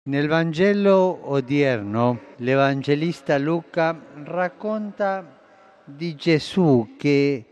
Nel Vangelo odierno l'Evangelista Luca racconta di Gesù che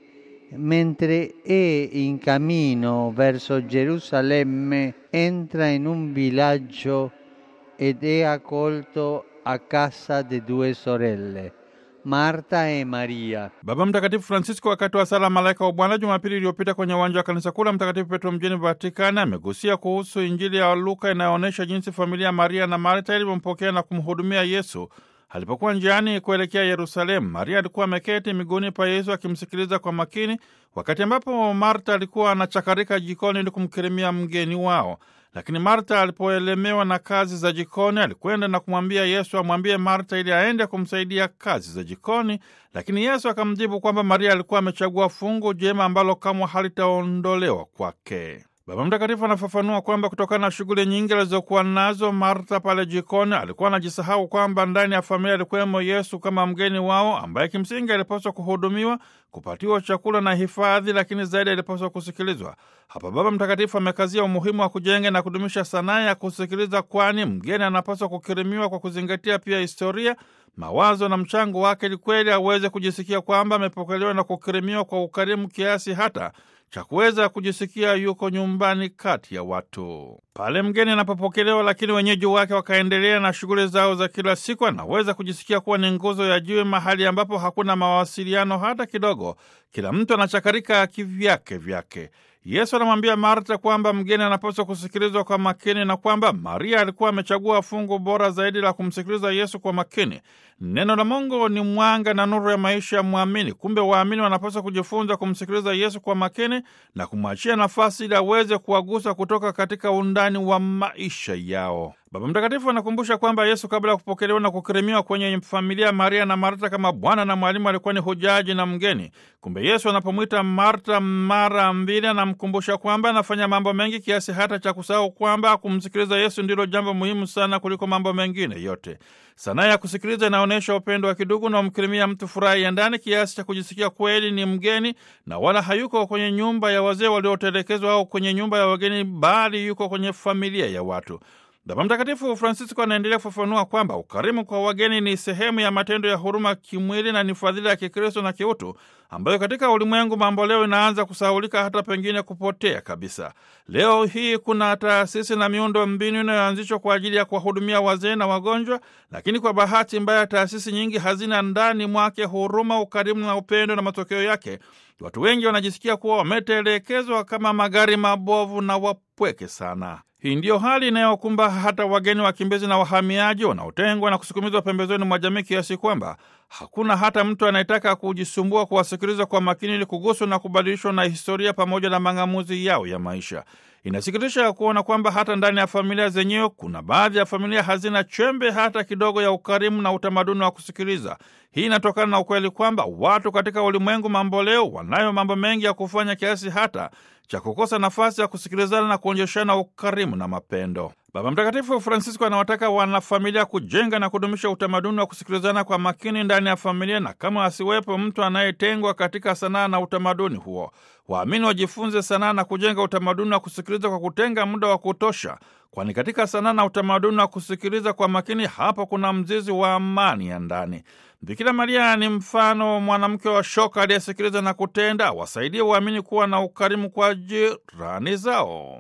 mentre è in cammino verso Gerusalemme entra in un villaggio ed è accolto a casa di due sorelle, Marta e Maria. Baba Mtakatifu Francisco wakati wa sala malaika wa Bwana Jumapili iliyopita kwenye uwanja wa kanisa kuu la Mtakatifu Petro mjini Vatikani amegusia kuhusu Injili ya Luka inayoonyesha jinsi familia ya Maria na Marta ilivyompokea na kumhudumia Yesu alipokuwa njiani kuelekea Yerusalemu. Maria alikuwa ameketi miguuni pa Yesu akimsikiliza kwa makini, wakati ambapo Marta alikuwa anachakarika jikoni ili kumkirimia mgeni wao. Lakini Marta alipoelemewa na kazi za jikoni, alikwenda na kumwambia Yesu amwambie Marta ili aende kumsaidia kazi za jikoni, lakini Yesu akamjibu kwamba Maria alikuwa amechagua fungu jema ambalo kamwe halitaondolewa kwake. Baba Mtakatifu anafafanua kwamba kutokana na shughuli nyingi alizokuwa nazo Marta pale jikoni, alikuwa anajisahau kwamba ndani ya familia alikuwemo Yesu kama mgeni wao, ambaye kimsingi alipaswa kuhudumiwa, kupatiwa chakula na hifadhi, lakini zaidi alipaswa kusikilizwa. Hapa Baba Mtakatifu amekazia umuhimu wa kujenga na kudumisha sanaa ya kusikiliza, kwani mgeni anapaswa kukirimiwa kwa kuzingatia pia historia mawazo na mchango wake, ili kweli aweze kujisikia kwamba amepokelewa na kukirimiwa kwa ukarimu kiasi hata cha kuweza kujisikia yuko nyumbani kati ya watu. Pale mgeni anapopokelewa, lakini wenyeji wake wakaendelea na shughuli zao za kila siku, anaweza kujisikia kuwa ni nguzo ya jiwe, mahali ambapo hakuna mawasiliano hata kidogo. Kila mtu anachakarika kivyake vyake. Yesu anamwambia Marta kwamba mgeni anapaswa kusikilizwa kwa makini na kwamba Maria alikuwa amechagua fungu bora zaidi la kumsikiliza Yesu kwa makini. Neno la Mungu ni mwanga na nuru ya maisha ya mwamini. Kumbe waamini wanapaswa kujifunza kumsikiliza Yesu kwa makini na kumwachia nafasi ili aweze kuwagusa kutoka katika undani wa maisha yao. Baba Mtakatifu anakumbusha kwamba Yesu kabla ya kupokelewa na kukirimiwa kwenye familia ya Maria na Marta kama Bwana na mwalimu alikuwa ni hujaji na mgeni. Kumbe Yesu anapomwita Marta mara mbili, anamkumbusha kwamba anafanya mambo mengi kiasi hata cha kusahau kwamba kumsikiliza Yesu ndilo jambo muhimu sana kuliko mambo mengine yote. Sanaa ya kusikiliza inaonyesha upendo wa kidugu na umkirimia mtu furaha ya ndani kiasi cha kujisikia kweli ni mgeni na wala hayuko kwenye nyumba ya wazee waliotelekezwa au kwenye nyumba ya wageni, bali yuko kwenye familia ya watu. Baba Mtakatifu Francisco anaendelea kufafanua kwamba ukarimu kwa wageni ni sehemu ya matendo ya huruma kimwili na ni fadhila ya Kikristo na kiutu ambayo katika ulimwengu mambo leo inaanza kusahaulika hata pengine kupotea kabisa. Leo hii kuna taasisi na miundo mbinu inayoanzishwa kwa ajili ya kuwahudumia wazee na wagonjwa, lakini kwa bahati mbaya taasisi nyingi hazina ndani mwake huruma, ukarimu na upendo, na matokeo yake watu wengi wanajisikia kuwa wametelekezwa kama magari mabovu na wapweke sana. Hii ndiyo hali inayokumba hata wageni, wakimbizi na wahamiaji wanaotengwa na kusukumizwa pembezoni mwa jamii kiasi kwamba hakuna hata mtu anayetaka kujisumbua kuwasikiliza kwa makini ili kuguswa na kubadilishwa na historia pamoja na mang'amuzi yao ya maisha. Inasikitisha kuona kwamba hata ndani ya familia zenyewe kuna baadhi ya familia hazina chembe hata kidogo ya ukarimu na utamaduni wa kusikiliza. Hii inatokana na ukweli kwamba watu katika ulimwengu mambo leo wanayo mambo mengi ya kufanya kiasi hata cha kukosa nafasi ya kusikilizana na kuonyeshana ukarimu na mapendo. Baba Mtakatifu Francisco anawataka wanafamilia kujenga na kudumisha utamaduni wa kusikilizana kwa makini ndani ya familia, na kama asiwepo mtu anayetengwa katika sanaa na utamaduni huo. Waamini wajifunze sanaa na kujenga utamaduni wa kusikiliza kwa kutenga muda wa kutosha, kwani katika sanaa na utamaduni wa kusikiliza kwa makini, hapo kuna mzizi wa amani ya ndani. Bikira Maria ni mfano mwanamke wa shoka aliyesikiliza na kutenda, wasaidie waamini kuwa na ukarimu kwa jirani zao.